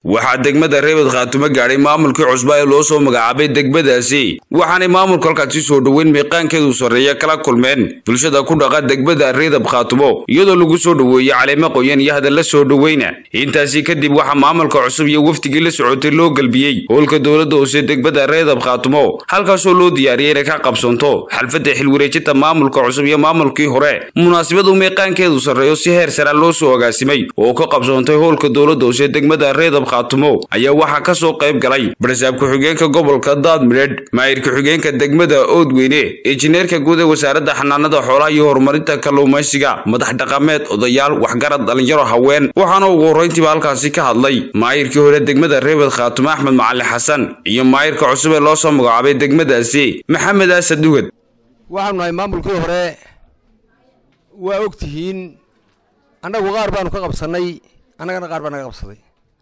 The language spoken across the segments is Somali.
waxaa degmada reebad khaatumo gaadhay maamulkii cusba ee loo soo magacaabay degmadaasi waxaanay maamulka halkaasi soo dhoweyn miiqaankeedu sarreeya kala kulmeen bulshada ku dhaqa degmada reedab khaatumo iyadoo lagu soo dhoweeyey caleemo qoyan iyo hadalla soo dhoweyna intaasi kadib waxaa maamulka cusub iyo wafdigii la socotay loo gelbiyey howlka dowladda hoose degmada reedab khaatumo halkaasoo loo diyaariyey inay ka qabsanto xalfadda xilwareejinta maamulka cusub iyo maamulkii hore munaasabadu miiqaankeedu sarreeyo si heer sara loo soo agaasimay oo ka qabsoontay howlka dowladda hoose degmada reedab khaatumo ayaa waxaa ka soo qayb galay barsaab ku-xigeenka gobolka daadmidheedh maayir ku-xigeenka degmada oodweyne injineerka guud ee wasaaradda xanaanada xoolaha iyo horumarinta kalluumaysiga madax dhaqameed odayaal waxgarad dhalinyaro haween waxaana ugu horrayntiiba halkaasi ka hadlay maayirkii hore degmada reebad khaatumo axmed macali xasan iyo maayirka cusub ee loo soo magacaabay degmadaasi maxamed aasad dugad waxaanu nahay maamulkii hore waa og tihiin annagu qaar baanu ka qabsannay annagana qaar baa naga qabsaday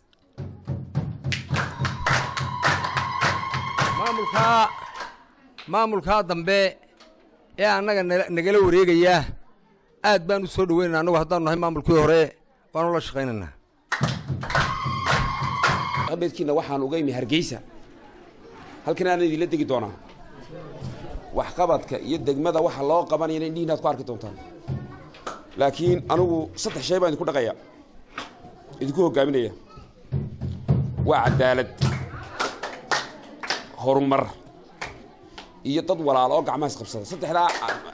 maamulkaa maamulkaa dambe ee annaga nagala wareegaya aad baan u soo dhoweynana annagu haddaanu nahay maamulkii hore waanu la shaqaynaynaa qabeedkiina waxaan uga imi hargeysa halkan aanan idinla degi doonaa waxqabadka iyo degmada waxa loo qabanayana indhihiin aad ku arki doontaan laakiin anugu saddex shay baan idinku dhaqaya idinku hoggaaminaya waa cadaalad horumar iyo dad walaalo oo gacmaha isqabsada saddexdaa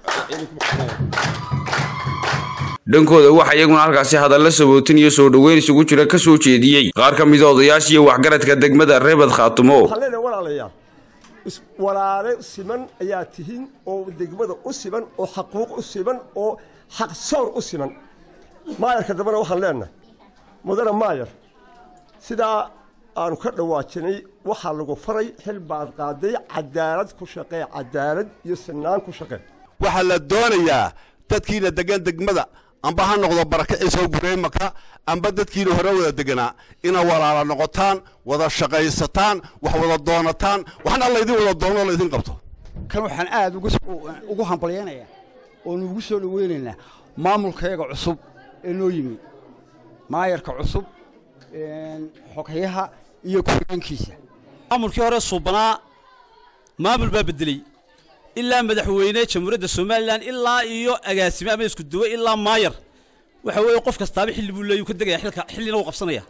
dhankooda waxaa iyaguna halkaasi hadalla sabootin iyo soo dhoweyn isugu jira ka soo jeediyey qaar ka mida odayaasha iyo waxgaradka degmada reebad khaatumo walaalayaal walaale siman ayaa tihiin oo degmada u siman oo xaquuq u siman oo xaq soor u siman maayarka dambena waxaan leenahay mudane maayar sidaa aanu ka dhawaajinay waxaa lagu faray xil baad qaaday cadaalad ku shaqee cadaalad iyo sinaan ku shaqee waxaa la doonayaa dadkiina degan degmada amba ha noqdo barakaciisa gureymaka amba dadkiina hore wada deganaa ina walaala noqotaan wada shaqaysataan wax wada doonataan waxna laydin wada doono laydin qabto kan waxaan aad ugu hambalyaynayaa oonu ugu soo dhoweynaynaa maamulkayaga cusub ee noo yimi maayarka cusub xoghayaha iyo ku-xigeenkiisa maamulkii hore suubanaa maamul baa bedeley ilaa madaxweyne jamhuuriyadda somalilan ilaa iyo agaasime ama isku duwe ilaa maayar waxa weeye qof kastaaba xilli buu leeyu ka degaya xilka xillina uu qabsanaya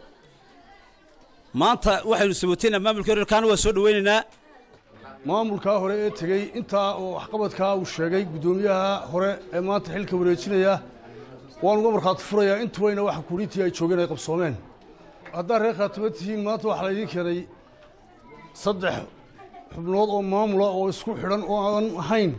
maanta waxaynu sabootaynaa maamulkii hore kaana waa soo dhoweynaynaa maamulkaa hore ee tegey intaa oo waxqabadkaa uu sheegay guddoomiyaha hore ee maanta xilka wareejinaya waan uga markhaati furayaa intubayna waxa kuulintii ay joogeen ay qabsoomeen haddaad reer khaatimo tihiin maanta waxaa laydiin keenay saddex xubnood oo maamula oo isku xidhan oo aan ahayn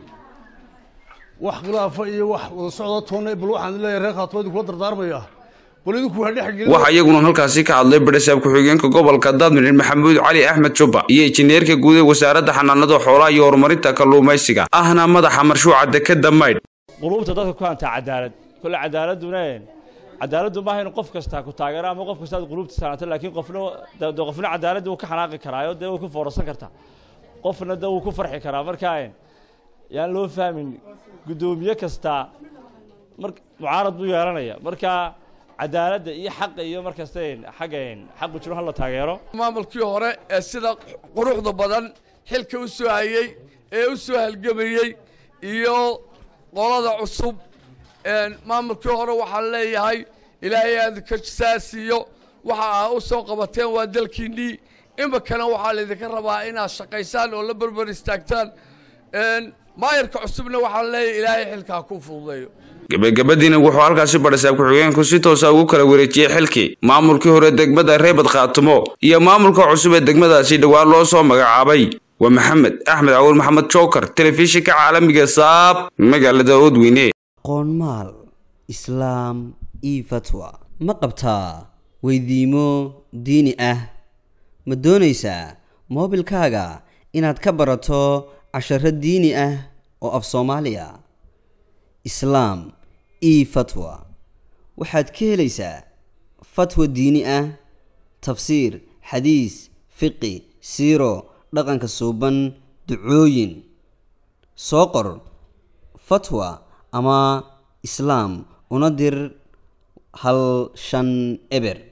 wax khilaafa iyo wax wada socda toonna bal waxaan leeyahay reer khaatimo idinkula dardaarmaya bal idinku waa dhex gelin waxaa iyaguna halkaasi ka hadlay barasaab ku-xigeenka gobolka daadmidhin maxamuud cali axmed jubba iyo injineerka guud ee wasaaradda xanaanada xoolaha iyo horumarinta kalluumaysiga ahna madaxa marshuuca dekeda maydh quluubta dadka ku hantaa cadaalad kole cadaaladuna cadaaladdu maaha inu qof kastaa ku taageero ama qof kasta aad quluubta saanato laakiin qofna de qofna cadaaladda wuu ka xanaaqi karaayo dee way ku foorarsan kartaa qofna de wuu ku farxi karaa marka yaan loo fahmin guddoomiye kastaa mar mucaarad buu yeelanaya marka cadaaladda iyo xaqa iyo markasta xagga xaqu jiro ha la taageero maamulkii hore ee sida quruxda badan xilka u soo hayey ee u soo halgamayey iyo qolada cusub maamulkii hore waxaan leeyahay ilaahay aadinka saasiiyo waxa aa u soo qabateen waa dalkiinnii iminkana waxaa laydinka rabaa inaad shaqaysaan oo la berber istaagtaan maayarka cusubna waxaan leeyahay ilaahay xilkaa ku fududeeyo gebagabadiina wuxuu halkaasi barasaab ku-xigeenku si toosa ugu kala wareejiyey xilkii maamulkii hore degmada reebad khaatumo iyo maamulka cusub ee degmadaasi dhowaan loo soo magacaabay waa maxamed axmed cawul maxamed jookar telefishinka caalamiga saab magaalada oodweyne qoonmaal islaam io fatwa ma qabtaa weydiimo diini ah ma doonaysaa moobilkaaga inaad ka barato casharo diini ah oo af soomaaliya islaam io fatwa waxaad ka helaysaa fatwa diini ah tafsiir xadiis fiqi siiro dhaqanka suuban ducooyin soo qor fatwa ama islaam una dir hal shan eber